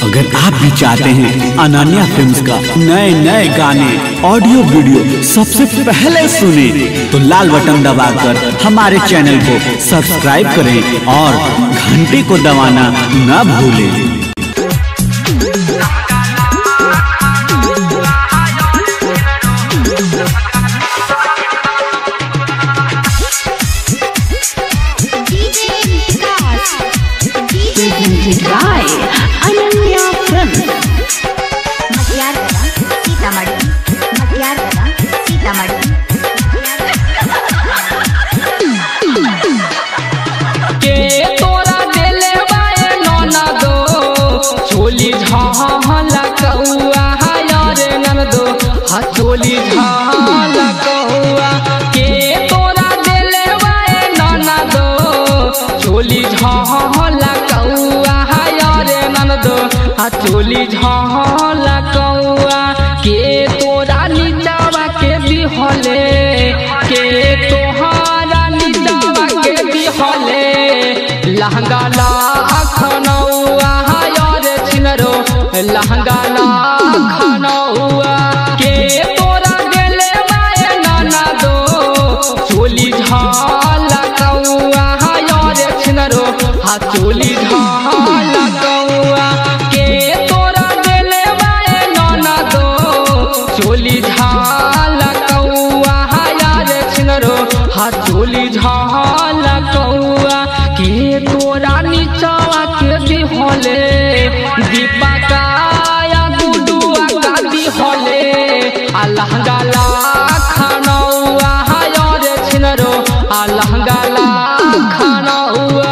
अगर आप भी चाहते हैं अनन्या फिल्म्स का नए नए गाने ऑडियो वीडियो सबसे पहले सुने तो लाल बटन दबाकर हमारे चैनल को सब्सक्राइब करें और घंटी को दबाना न भूलें presented by Ananya Films. मटियार कला सीतामढ़ी मटियार कला सीतामढ़ी के तोरा देले बाए ननदो चोली झाला कौआ हायर ननदो हा चोली झाला कौआ के तोरा देले बाए ननदो चोली झाला कौआ हायर ननदो हा चोली झाला कौआ के तोरा नीचावा के बिहले के तोहारा नीचावा के बिहले लहंगा ला खनौआ हायर छिनरो लहंगा ला खनौआ के तोरा गेले माए नाना दो चोली झाला कौआ हायर छिनरो हा चोली झाला कौआ के तोरा गेले माए नाना दो चोली झाला कौआ हायर छिनरो हा चोली झाला कौआ के तोरा नीचवा के दिहले दीपा काया गुडुआ का दिहले आ लहंगा ला खनौआ हायर छिनरो आ लहंगा ला खनौआ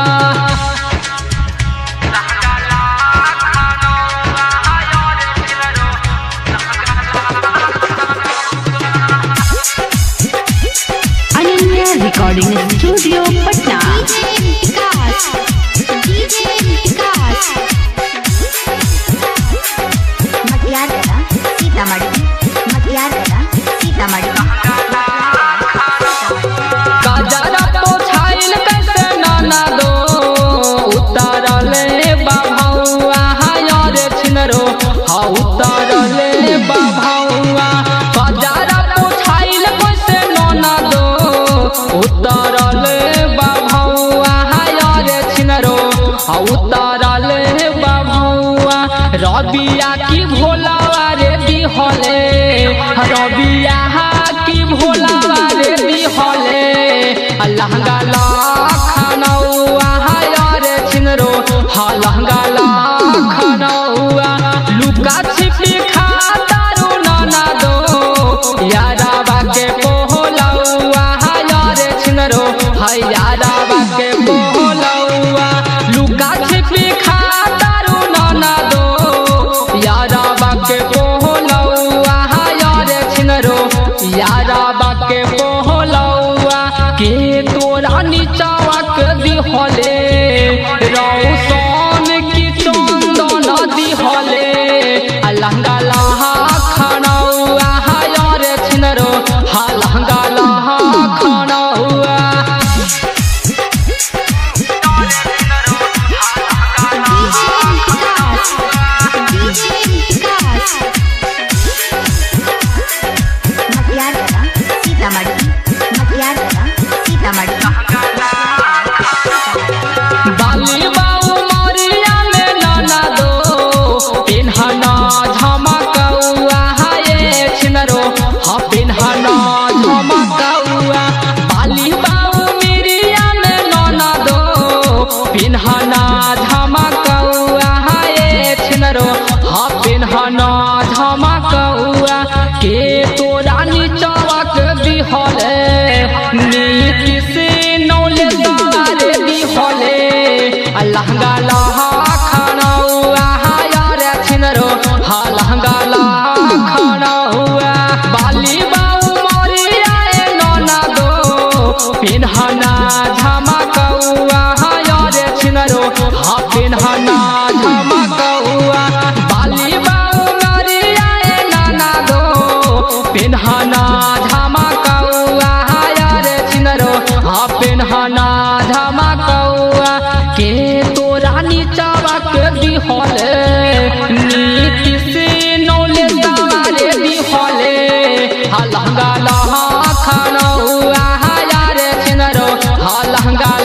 Ananya Recording Studio, Patna. Vikas DJ Vikas मटियार कला सीतामढ़ी मटियार कला सीतामढ़ी काजरा पोछाइल कैसे नाना दो उतारले बाभौआ हायर छिनरो हा उतारले बाभौआ काजरा पोछाइल कैसे नाना दो उतारले बाभौआ हायर छिनरो हा उतारले बाभौआ रबिया की भोलावा रे बिहले रबिया की भोलावा रे बिहले लहंगा ला खनौआ हायर छिनरो हा लहंगा ला खनौआ लुका छिपी खातारू नाना दो यारा बाके पोहलौआ हायर छिनरो हा यारा बाके पोहलौआ लुका छिपी खातारू नाना दो यारा बाके पोहलौआ हायर छिनरो यारा बाके पोहलौआ के तोरा नीचावा के दिहले रौसन की चंदन दिहले आ लहंगा लहा खनौआ हायर छिनरो हा लहंगा लहा खनौआ विकास डीजे विकास मटियार कला सीतामढ़ी मटियार कला सीतामढ़ी बाली बाऊ मोरिया में नाना दो पिन्हना झमकौआ हाये छिनरो हा पिन्हना झमकौआ बाली बाऊ मिरिया में नाना दो पिन्हना झमकौआ हाये छिनरो हा पिन्हना झमकौआ के तोरा नीचवा के दिहले नीति से नौले सारे दिहले आ लहंगा लहा खनौआ हायर छिनरो हा लहंगा लहा खनौआ बाली बाऊ मोरिया ए नौना दो पिन्हना झमकौआ हायर छिनरो हा पिन्हना झमकौआ बाली बाऊ मोरिया ए नाना दो पिन्हना झमकौआ हायर छिनरो हा लहंगा